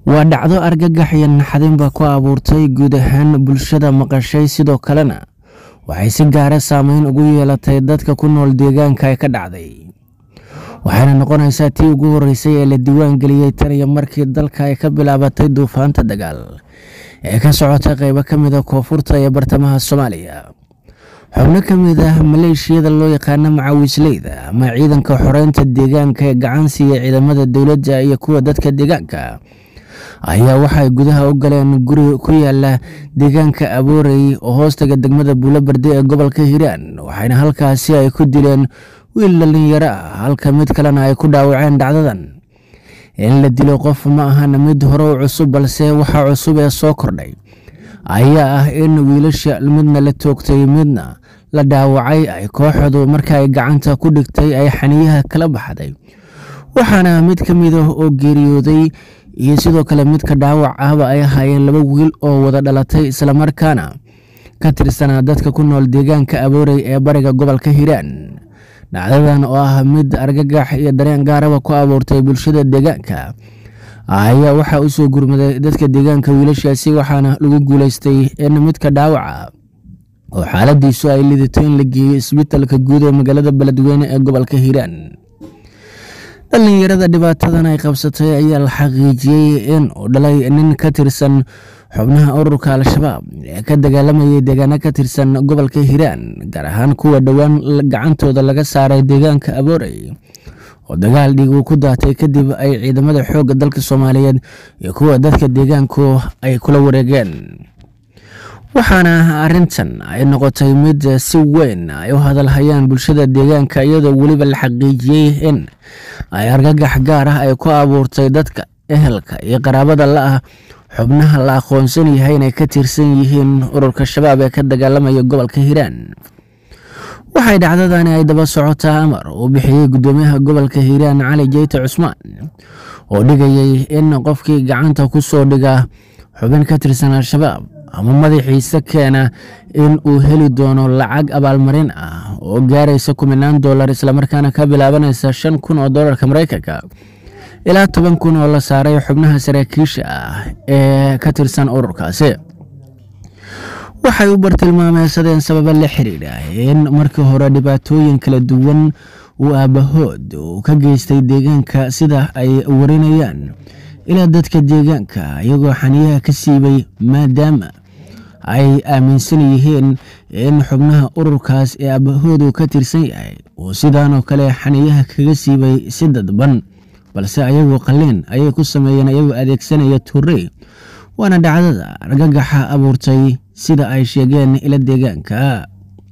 waa dhacdo argagax iyo naxdinba ku abuurtay guud ahaan bulshada maqashay sidoo kalena waxay si gaara saameyn ugu yeelatay dadka ku nool deegaanka ay ka dhacday waxayna noqonaysaa tii ugu horeysay ee la diiwaan geliyey tan iyo markii dalka ay ka bilaabatay duufaanta dagaal ee ka socota qeybo ka mid a koonfurta iyo bartamaha soomaaliya xubno ka mid ah maleeshiyada loo yaqaano macawisleyda ama ciidanka xoreynta deegaanka ee gacan siiya ciidamada dowladda iyo kuwa dadka deegaanka ayaa waxay gudaha u galeen guri ku yaala deegaanka aboorey oo hoostaga degmada buulobarde ee gobolka hiiraan waxayna halkaasi ay ku dileen wiil dhalinyaro ah halka mid kalena ay ku dhaawaceen dhacdadan in la dilo qof ma ahan mid hore u cusub balse waxa cusub ee soo kordhay ayaa ah in wiilasha midna la toogtay midna la dhaawacay ay kooxdu marka ay gacanta ku dhigtay ay xaniyaha kala baxday waxaana mid ka mid ah oo geeriyooday iyo sidoo kale midka dhaawac ahba ay ahaayeen laba wiil oo wada dhalatay islamarkaana ka tirsanaa dadka ku nool deegaanka aboorey ee bariga gobolka hiiraan dhacdadan oo ah mid argagax iyo dareen gaaraba ku abuurtay bulshada deegaanka ayaa waxaa usoo gurmaday dadka deegaanka wiilashaasi waxaana lagu guuleystay in midka dhaawaca oo xaaladiisu ay lidato in la geeyo isbitalka guud ee magaalada beledweyne ee gobolka hiiraan dhalinyarada dhibaatadan ay qabsatay ayaa la xaqiijiyey in uu dhalay nin ka tirsan xubnaha ururka al-shabaab ee ka dagaalamayay deegaano ka tirsan gobolka hiiraan gaar ahaan kuwa dhowaan gacantooda laga saaray deegaanka aboorey oo dagaal dhiig uu ku daatay kadib ay ciidamada xoogga dalka soomaaliyeed iyo kuwa dadka deegaanku ay kula wareegeen waxaana arintan ay noqotay mid si weyn ay u hadalhayaan bulshada deegaanka iyadoo weliba la xaqiijiyey in ay argagax gaar ah ay ku abuurtay dadka ehelka iyo qaraabada la ah xubnaha la aqoonsan yahay inay ka tirsan yihiin ururka shabaab ee ka dagaalamaya gobolka hiiraan waxay dhacdadani ay daba socotaa amar uu bixiyey gudoomiyaha gobolka hiiraan cali jeyte cusmaan oo dhigayay in qofkii gacanta ku soo dhiga xubin ka tirsan al-shabaab ama madaxiisa keena in uu heli doono lacag abaalmarin ah oo gaaraysa kuminaan dolar islamarkaana ka bilaabanaysa shan kun oo dolarka mareykanka ilaa toban kun oo la saaray xubnaha saraakiisha ah ee ka tirsan ururkaasi waxay u bartilmaameysadeen sababa la xiriira in markii hore dhibaatooyin kala duwan uu aabahood uu ka geystay deegaanka sida ay warinayaan ilaa dadka deegaanka iyagoo xaniyaha ka siibay maadaama ay aaminsan yihiin in xubnaha ururkaas ee aabahood uu ka tirsan yahay uu sidaanoo kale xaniyaha kaga siibay si dadban balse ayagoo qalliin ayay ku sameeyeen ayagoo adeegsanaya turey waana dhacdada argagaxa abuurtay sida ay sheegeen ila deegaanka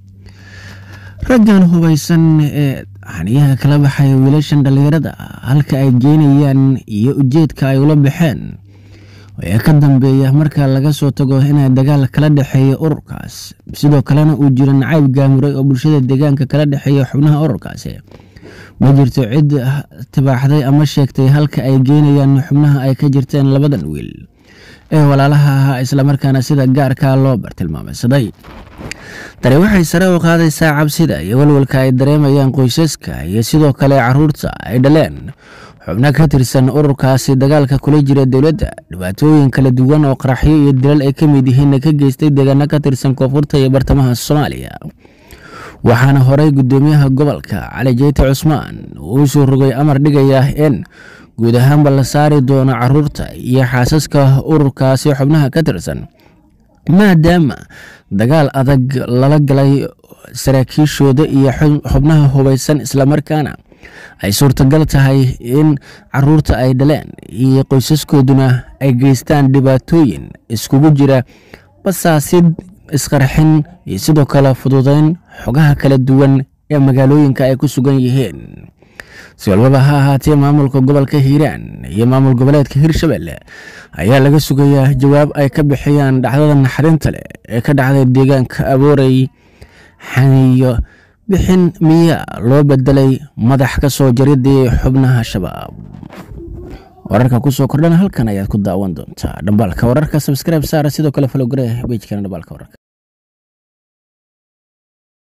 raggan hubaysan ee xaniyaha kala baxay wiilashan dhallinyarada halka ay geynayaan iyo ujeedka ay ula baxeen ee ka dambeeya marka laga soo tago inay dagaal kala dhexeeya ururkaas sidoo kalena uu jiro nacayb gaamuray oo bulshada deegaanka kala dhexeeya xubnaha ururkaasi ma jirto cid tibaaxday ama sheegtay halka ay geynayaan xubnaha ay ka jirteen labadan wiil ee walaalaha ahaa islamarkaana sida gaarkaa loo bartilmaameysaday tani waxay sare u qaadaysaa cabsida iyo walwalka ay dareemayaan qoysaska iyo sidoo kale caruurta ay dhaleen xubno ka tirsan ururkaasi dagaalka kula jira dowladda dhibaatooyin kala duwan oo qaraxyo iyo dilal ay ka mid yihiinna ka geystay deegaano ka tirsan koonfurta iyo bartamaha soomaaliya waxaana horey gudoomiyaha gobolka cali jeyte cusmaan uu soo rogay amar dhigaya in guud ahaanba la saari doono caruurta iyo xaasaska ururkaasi xubnaha ka tirsan maadaama dagaal adag lala galay saraakiishooda iyo xubnaha hubaysan islamarkaana ay suurtagal tahay in caruurta ay dhaleen iyo qoysaskooduna ay geystaan dhibaatooyin iskugu jira basaasid isqarxin iyo sidoo kale fududeyn xogaha kala duwan ee magaalooyinka ay ku sugan yihiin si walbaba ha ahaatee maamulka gobolka hiiraan iyo maamul goboleedka hirshabelle ayaa laga sugayaa jawaab ay ka bixiyaan dhacdada naxarinta leh ee ka dhacday deegaanka aboorey xaniyo bixin miyaa loo bedelay madax ka soo jaridii xubnaha shabaab wararka kusoo kordhana halkan ayaad ku daawan doontaa dhambaalka wararka sabscribe saara sidoo kale falogare bejkana dhambaalka wararka